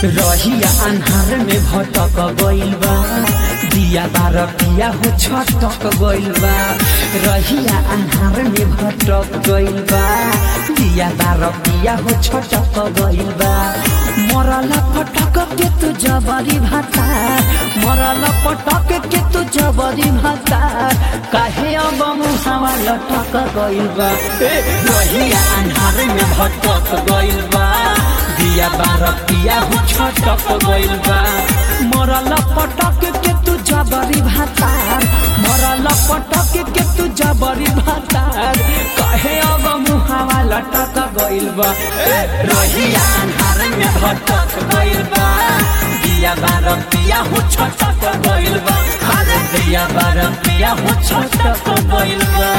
रहिया अन्हार में भटक गइल बा दिया बार पिया हो छटक गइल बा रहिया अन्हार में भटक गइल बा दिया बार पिया हो छटक गइल बा मरल पटक के तू जबरी भाता मरल पटक के तू जबरी भाता काहे अब मुहावा लटक गइल बा ए, रहिया अन्हार में भटक गइल बा दिया बार पिया हो छटक गइल बा मरल पटक के तू जबरी भातार मरल पटक के तू जबरी भातार कहे अब मुहावा लटक गइल बा ए, रहिया अन्हार में भटक गइल बा दिया बार पिया हो छटक गइल बा अरे दिया बार पिया हो छटक गइल बा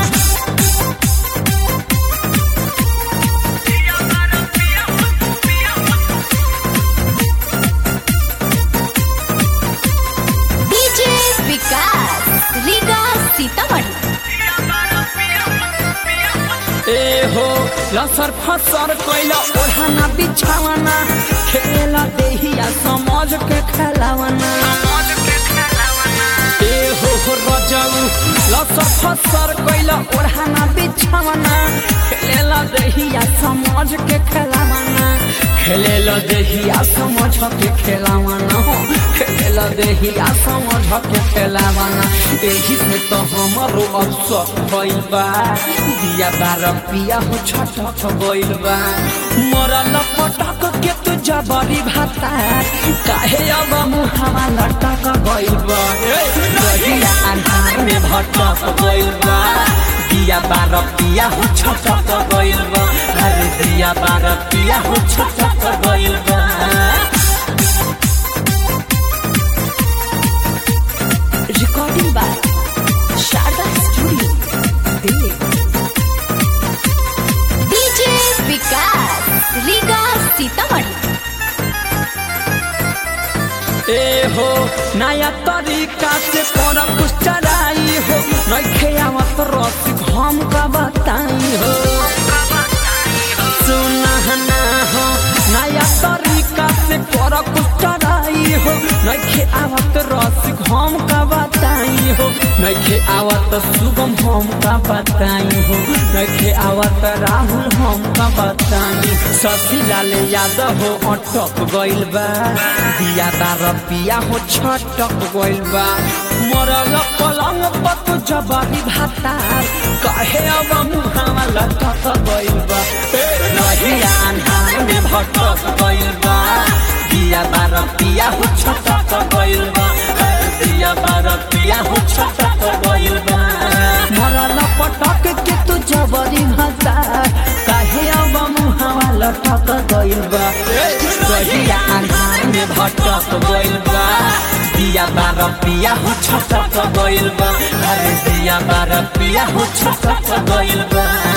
डीजे विकास रीगा सीतामढ़ी ए हो लसर फसर कैला ओढ़ाना बिछावना खेला देहिया समझ के खेलावना ए हो हो रजऊ लसर फसर कैला ओढ़ाना बिछावना खेला देहिया समझ के खेलावना खेलेला देहिया समझ के खेलावना हो खेलेला देहिया समझ के खेलावना एही से तो हमरो अवसर भइल बा दिया बार पिया हो छटक गइल बा मरल पटक के तू जबरी भाता काहे अब मुहावा लटक गइल बा ए, रहिया अन्हार में भटक गइल बा दिया बार पिया हो छटक गइल बा अरे दिया बार पिया हो छटक गइल बा recording by Sharda studio Delhi DJ Vikas Riga Sitamarhi ए हो नया तरीका से कर कुछ चराई हो नइखे आवत रस घम का बताई हो सुना ना हो नया तरीका से कर कुछ चराई हो नइखे आवत रस घम का बताई हो नइखे आवत शुभम हम का बताई हो नइखे आवत राहुल हम का बताई शशि लाल यादव हो अटक गइल बा दिया दार पिया हो छटक गइल बा मरल पलंग पत जबरी भातार कहे अब मुहावा लटक गइल बा ए, रहिया अन्हार में भटक गइल बा दिया बार पिया हो छटक गइल बा ए, दिया बार पिया हो छटक गइल बा मरल पटक के तू जबरी भातार काहे अब मुहावा लटक गइल बा ए, रहिया अन्हार में भटक गइल बा दिया बार पिया हो छटक गइल बा अरे दिया बार पिया हो छटक गइल बा